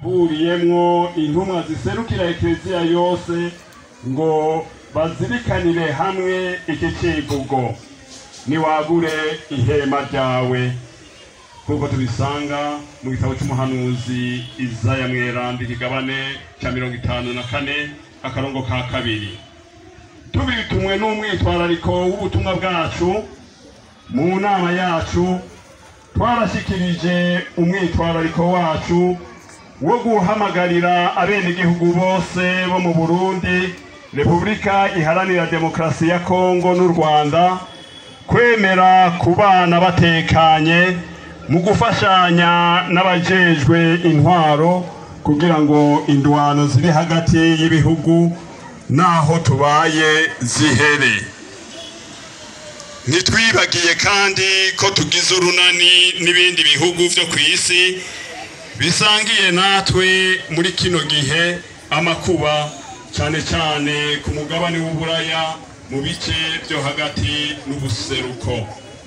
huriyemwo intumwa ziserukira ekereziya yose ngo bazirikanire hamwe iki civugo niwagure ihema ryawe nk'uko tubisanga mu gitabo c'umuhanuzi izaya mweranda ikigabane ca mirongo itanu na kane akarongo ka kabiri tubitumwe n'umwitwarariko w'ubutumwa bwacu mu nama yacu twarashikirije umwitwarariko wacu wo guhamagarira abenegihugu bose bo mu burundi repubulika iharanira demokarasi ya kongo n'u rwanda kwemera kubana batekanye mu gufashanya n'abajejwe intwaro kugira ngo indwano ziri hagati y'ibihugu n'aho tubaye zihere ntitwibagiye kandi ko tugize urunani n'ibindi bihugu byo ku isi bisangiye natwe muri kino gihe amakuba cyane cyane ku mugabane w'uburaya mu bice byo hagati n'ubuseruko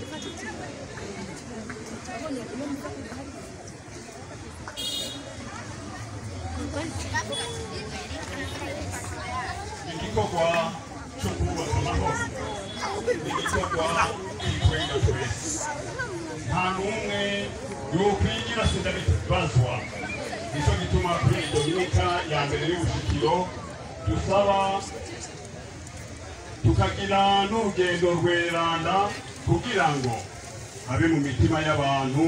igikorwa cyo kubaka amahoro igikorwa kikwega twese nta n'umwe yokwigira sindabibazwa nicyo gituma kuri iyi dominika ya mbere y'ubushikiro dusaba tukagira n'urugendo rweranda kugira ngo habe mu mitima y'abantu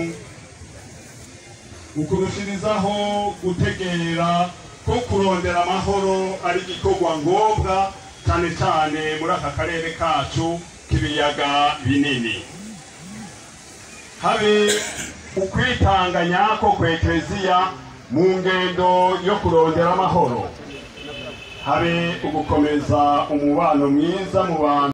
ukurushirizaho gutegera ko kurondera amahoro ari igikorwa ngombwa cyane cyane muri aka karere kacu k'ibiyaga binini habe ukwitanganya ko kwekeziya mu ngendo yo kurondera amahoro habe ugukomeza umubano mwiza mu bantu